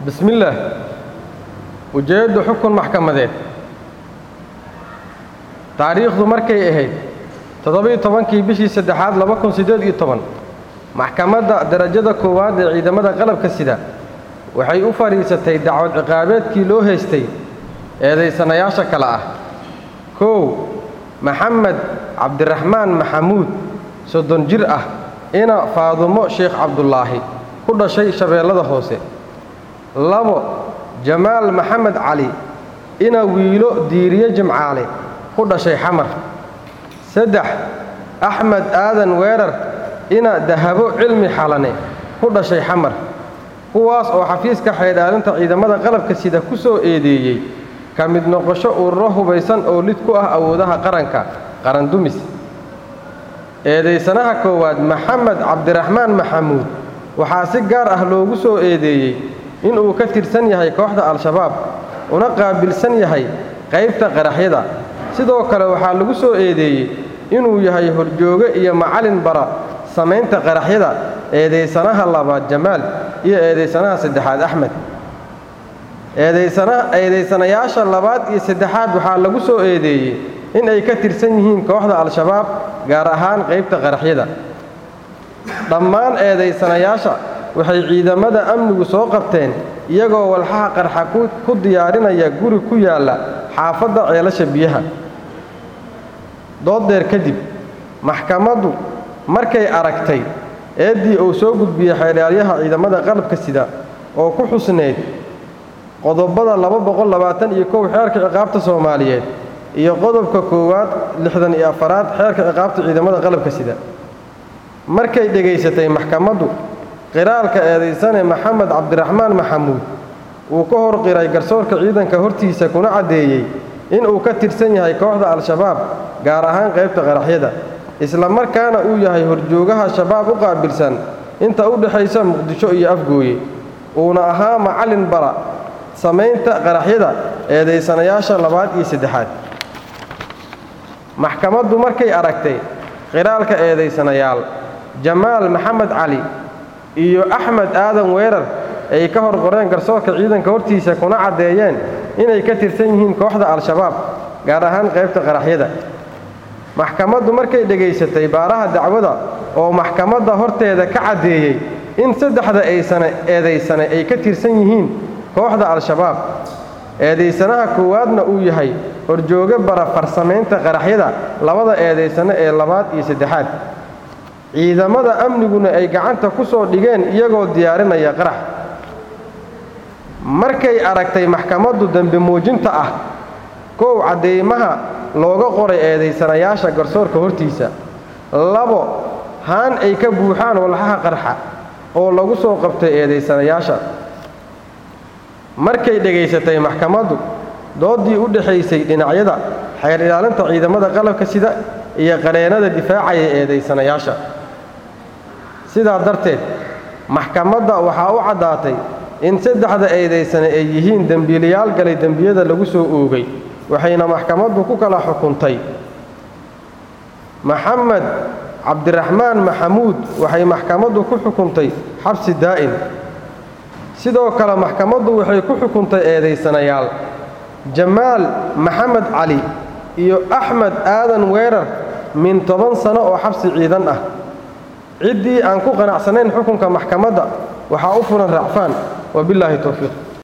bismillaah ujeeddu xukun maxkamadeed taariikhdu markay ahayd toddobiyo tobankii bishii saddexaad laba kun siddeed iyo toban maxkamadda darajada koowaad ee ciidamada qalabka sida waxay u fadhiisatay dacwad ciqaabeedkii loo haystay eedaysanayaasha kale ah kow maxamed cabdiraxmaan maxamuud soddon jir ah ina faadumo sheekh cabdulaahi ku dhashay shabeellada hoose labo jamaal maxamed cali ina wiilo diiriye jimcaale ku dhashay xamar saddex axmed aadan weerar ina dahabo cilmi xalane ku dhashay xamar kuwaas oo xafiiska xaydhaalinta ciidamada qalabka sida ku soo eedeeyey ka mid noqosho ururo hubaysan oo lid ku ah awoodaha qaranka qarandumis eedaysanaha koowaad maxamed cabdiraxmaan maxamuud waxaa si gaar ah loogu soo eedeeyey inuu ka tirsan yahay kooxda al-shabaab una qaabilsan yahay qaybta qaraxyada sidoo kale waxaa lagu soo eedeeyey inuu yahay horjooge iyo macallin bara samaynta qaraxyada eedaysanaha labaad jamaal iyo eedaysanaha saddexaad axmed eedaysanayaasha labaad iyo saddexaad waxaa lagu soo eedeeyey in ay ka tirsan yihiin kooxda al-shabaab gaar ahaan qaybta qaraxyada dhammaan eedaysanayaasha waxay ciidamada amnigu soo qabteen iyagoo walxaha qarxa ku diyaarinaya guri ku yaalla xaafadda ceelasha biyaha dooddeer kadib maxkamaddu markay aragtay eeddii uu soo gudbiyey xeedhaalyaha ciidamada qalabka sida oo ku xusneyd qodobada laba boqol labaatan iyo kow xeerka ciqaabta soomaaliyeed iyo qodobka koowaad lixdan iyo afaraad xeerka ciqaabta ciidamada qalabka sida markay dhegaysatay maxkamaddu qiraalka eedaysane maxamed cabdiraxmaan maxamuud uu ka hor qiray garsoorka ciidanka hortiisa kuna caddeeyey inuu ka tirsan yahay kooxda al-shabaab gaar ahaan qaybta qaraxyada isla markaana uu yahay horjoogaha shabaab u qaabilsan inta u dhexaysa muqdisho iyo afgooye uuna ahaa macallin bara samaynta qaraxyada eedaysanayaasha labaad iyo saddexaad maxkamaddu markay aragtay qiraalka eedaysanayaal jamaal maxamed cali iyo axmed aadan weerar ay ka hor qoreen garsoorka ciidanka hortiisa kuna caddeeyeen inay ka tirsan yihiin kooxda al-shabaab gaar ahaan qaybta qaraxyada maxkamaddu markay dhegaysatay baaraha dacwada oo maxkamadda horteeda ka caddeeyey in saddexda aysane eedaysane ay ka tirsan yihiin kooxda al-shabaab eedaysanaha koowaadna uu yahay horjooge bara farsamaynta qaraxyada labada eedaysane ee labaad iyo saddexaad ciidamada amniguna ay gacanta ku soo dhigeen iyagoo diyaarinaya qarax markay aragtay maxkamaddu dembi muujinta ah kow cadeymaha looga qoray eedaysanayaasha garsoorka hortiisa labo haan ay ka buuxaan walxaha qarxa oo lagu soo qabtay eedaysanayaasha markay dhegaysatay maxkamaddu dooddii u dhexaysay dhinacyada xeer ilaalinta ciidamada qalabka sida iyo qareennada difaacaya eedaysanayaasha sidaa darteed maxkamadda waxaa u caddaatay in saddexda eedaysane ay yihiin dembiilayaal galay dembiyada lagu soo oogay waxayna maxkamaddu ku kala xukuntay maxamed cabdiraxmaan maxamuud waxay maxkamaddu ku xukuntay xabsi daa'im sidoo kale maxkamaddu waxay ku xukuntay eedaysanayaal jamaal maxamed cali iyo axmed aadan weerar min toban sano oo xabsi ciidan ah ciddii aan ku qanacsanayn xukunka maxkamadda waxaa u furan racfaan wabillaahi towfiiq